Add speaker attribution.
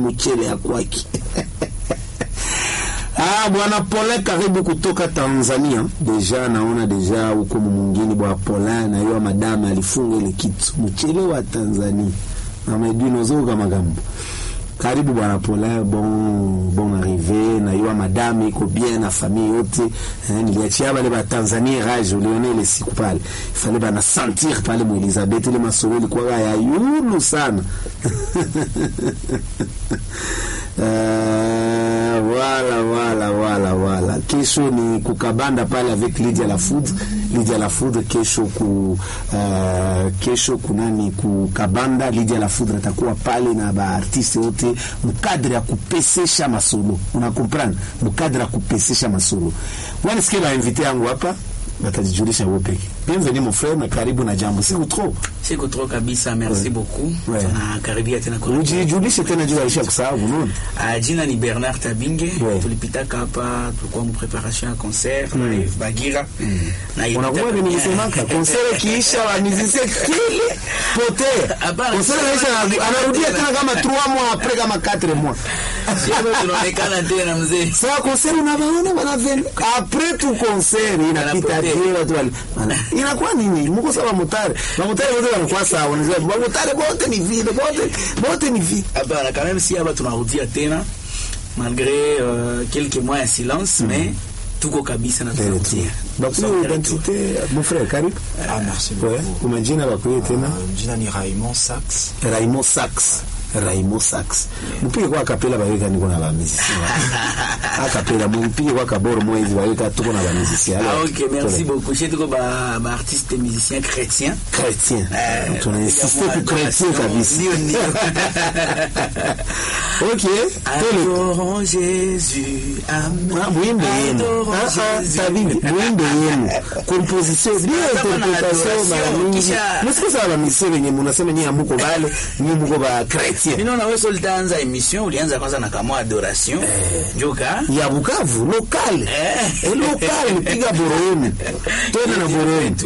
Speaker 1: mchele ya kwaki Ah, bwana Polin karibu kutoka Tanzania. Deja naona deja huko mwingine bwana Polin na yeye madame alifunga ile kitu. Mchele wa Tanzania. Na medino zoga magambo. Karibu bwana Polin, bon bon arrivé na yeye madame iko bien na famille yote. Eh, niliachia wale ba Tanzania rage uliona ile siku pale. Fale bana sentir pale mu Elizabeth ile masoro ilikuwa ya yulu sana. Uh, wala wala wala wala kesho ni kukabanda pale avec Lydia la Food Lydia la Food kesho ku uh, kesho kunani kukabanda Lydia la Food atakuwa pale na ba artiste wote mkadri ya kupesesha masolo una comprendre mkadri ya kupesesha masolo wani sikia ba invité yangu hapa batajijulisha wao peke bienvenue mon frère na karibu na jambo siku trop
Speaker 2: Siku trop kabisa, merci
Speaker 1: Ouais.
Speaker 2: beaucoup.
Speaker 1: Ouais.
Speaker 2: Tunakaribia tena kwa
Speaker 1: ujijulishe tena juu aisha kusahau unaona
Speaker 2: Ah, jina ni Bernard Tabinge.
Speaker 1: Ouais.
Speaker 2: Tulipitaka hapa tulikuwa mu preparation ya concert na Eve Bagira. Na ilipita
Speaker 1: unakuwa
Speaker 2: bien.
Speaker 1: nimelisemaka konsere kiisha wa musicien kili potea
Speaker 2: Hapana,
Speaker 1: konsere naisha
Speaker 2: sio-
Speaker 1: anarudia tena kama 3 mois après kama 4 mois
Speaker 2: Sio tunaonekana tena mzee.
Speaker 1: sawa konsere unabaona bana ven après tu konsere inapita
Speaker 2: Anapotea.
Speaker 1: kile watu wale Wana- inakuwa nini mko sawa motare na motare wote wanakuwa sawa wanasema motare wote ni vile wote wote ni vile
Speaker 2: Hapana, quand même si hapa tunarudia tena malgré euh, quelques mois ya silence mais tuko kabisa na tunarudia.
Speaker 1: bakuli identité mon frère karibu
Speaker 3: Ah, merci
Speaker 1: ouais
Speaker 3: beaucoup.
Speaker 1: umajina bakuli tena
Speaker 3: Euh, jina ni Raymond Sax.
Speaker 1: Raimo Sax Raimo Sax mpige kwa kapela baweka niko na bamizisi akapela mpige kwa kaboro mwezi baweka tuko na bamizisi
Speaker 2: Ah, ok, merci beaucoup. Chez tuko ba, ba artiste musicien chrétien.
Speaker 1: chrétien
Speaker 2: Eh,
Speaker 1: tunainsiste
Speaker 2: ya
Speaker 1: ku chrétien
Speaker 2: adoration.
Speaker 1: kabisa
Speaker 2: Ndio, ndio.
Speaker 1: ok tele
Speaker 2: Adorons Jésus. Amen.
Speaker 1: Ah, mwimbe yenu
Speaker 2: Adorons
Speaker 1: Ah, ah,
Speaker 2: Jésus.
Speaker 1: tabidi mwimbe yenu composition bien
Speaker 2: Kama na
Speaker 1: interpretation
Speaker 2: adoration,
Speaker 1: mara mingi
Speaker 2: kisha-
Speaker 1: msikosa ba misere wenye munasema nyinyi amuko bale nyinyi muko ba chrétien
Speaker 2: Ninaona wewe sio utaanza emission ulianza kwanza na kama adoration. Njoka.
Speaker 1: ya Bukavu lokale
Speaker 2: Eh.
Speaker 1: Eh, lokale piga boro yenu tena na boro yenu